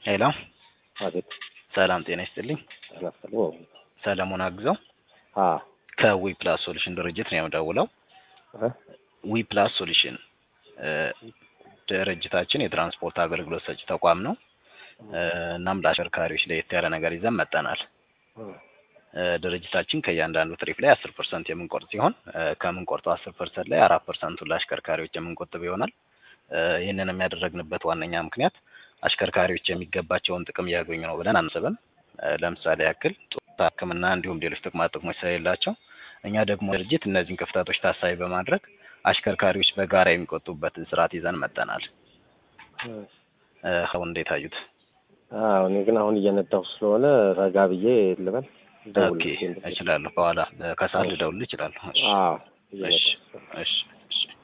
ሄሎ አቤት ሰላም ጤና ይስጥልኝ። አናስተሉ ሰለሞን አግዘው አ ከዊ ፕላስ ሶሉሽን ድርጅት ነው የምደውለው። እ ዊ ፕላስ ሶሉሽን እ ድርጅታችን የትራንስፖርት አገልግሎት ሰጪ ተቋም ነው። እ እናም ለአሽከርካሪዎች ለየት ያለ ነገር ይዘን መጠናል። እ ድርጅታችን ከእያንዳንዱ ትሪፕ ላይ አስር ፐርሰንት የምንቆርጥ ሲሆን እ ከምንቆርጠው አስር ፐርሰንት ላይ አራት ፐርሰንቱን ለአሽከርካሪዎች የምንቆጥብ ይሆናል። እ ይህንንም ያደረግንበት ዋነኛ ምክንያት አሽከርካሪዎች የሚገባቸውን ጥቅም እያገኙ ነው ብለን አናስብም። እ ለምሳሌ ያክል ጡረታ፣ ሕክምና እንዲሁም ሌሎች ጥቅማ ጥቅሞች ስለሌላቸው እኛ ደግሞ ድርጅት እነዚህን ክፍተቶች ታሳቢ በማድረግ አሽከርካሪዎች በጋራ የሚቆጡበትን ስርዓት ይዘን መጠናል። እ አሁን እንዴት አዩት? አዎ እኔ ግን አሁን እየነዳሁ ስለሆነ ረጋ ብዬ ልበል ኦኬ ደውልልኝ። እችላለሁ። በኋላ እ ከሰዓት ልደውልልህ እችላለሁ። እሺ አዎ እሺ እየነዳሁ ስለሆነ እሺ እሺ